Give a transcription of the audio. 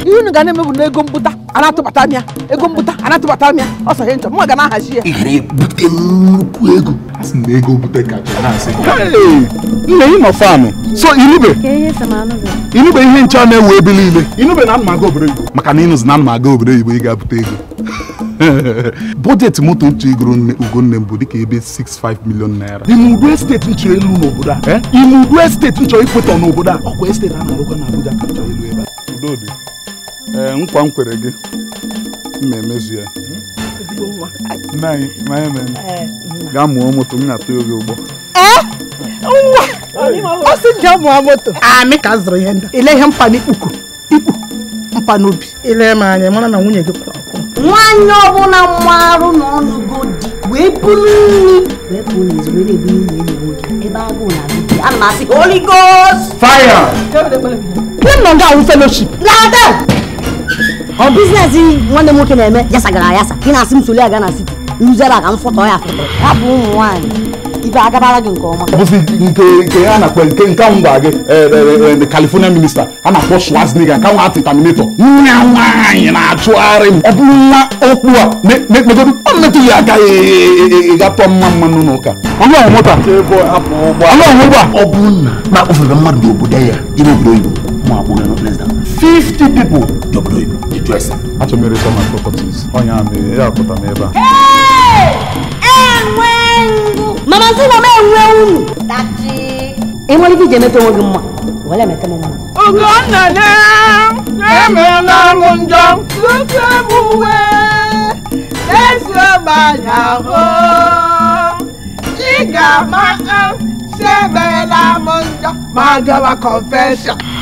ihe unu ga na-emebu na ego mbụta a na-atụbata m ya ego mbụta a na-atụbata m ya ọ sọ ihe nchọ mma ga na-ahazi ya ị gara ebute nnukwu ego a sị na ego bute kacha na-asị nne ị nọ fanụ so inube inube ihe nche na-ewu ebe niile inube na mma aga obodo oyibo maka na ịnụzi na mma aga obodo oyibo ị ga-abute ego bọjetị moto nche igoro nne ugonne m bụ dịka ebe 65 million naira ime udu esteti nchọ elu n'obodo a ime udu esteti nchọ ikwetọ n'obodo a ọkwa esteti a na-arụkwa na abuja ka nchọ elu ebe a udodi ee nkwa m kwere gị mma emezu ya nne anyị ma anyị mere gaa mụọ moto m na-atụ oge ụgbọ ọ sị nje mụọ moto amị ka zụrụ ihe ndị ile ihe mpa n'ikpuku ikpu mpa n'obi ile m anya mara na nwunye gị kwụrụ ọkwụ nwaanyị ọbụla mmarụ na ọnụgo di wee bulu nri wee pụọ n'ezi were ebu nri enyi nwoke ebe agụụ na adị ana m asị holy ghost fire ihe m nọ nga awụ fellowship lada ọ biznes nwanne m nwoke na-eme yasagara ayasa ị na-asị m soli aga na siti nruzere a ka m fọtọ ya fọtọ ya bụ ụmụ nwaanyị ibe agabara gị nke ọma bụzi nke nke a na-akpọ nke nke ahụ gwa gị the california minista a na-akpọ schwarzenegger nke nwa terminator nwa nwaanyị na-achụgharị m ọ bụrụ nwa okpu a megodo ọ metụ ya aka ịgatọ mma mmanụ n'ụka ọnụ ọhụ moto ọnụ ọhụ ụgbọ ọ bụrụ na ma ofere mmadụ n'obodo ya ime obodo oyibo ma akwụghị no less than 50 people dị obodo oyibo dị jụ ese achọ m eresa my properties ọnya mere ya pụta m ebe a enwe ngụ mama nsị na m enwe unu ị nwere ike iji emeta onwe gị mma were emeta m mma Ugonna na-emeela m njọ tutu emuwe ezi ọgbanya ahụ ị ga-ama si emeela m njọ ma gawa confession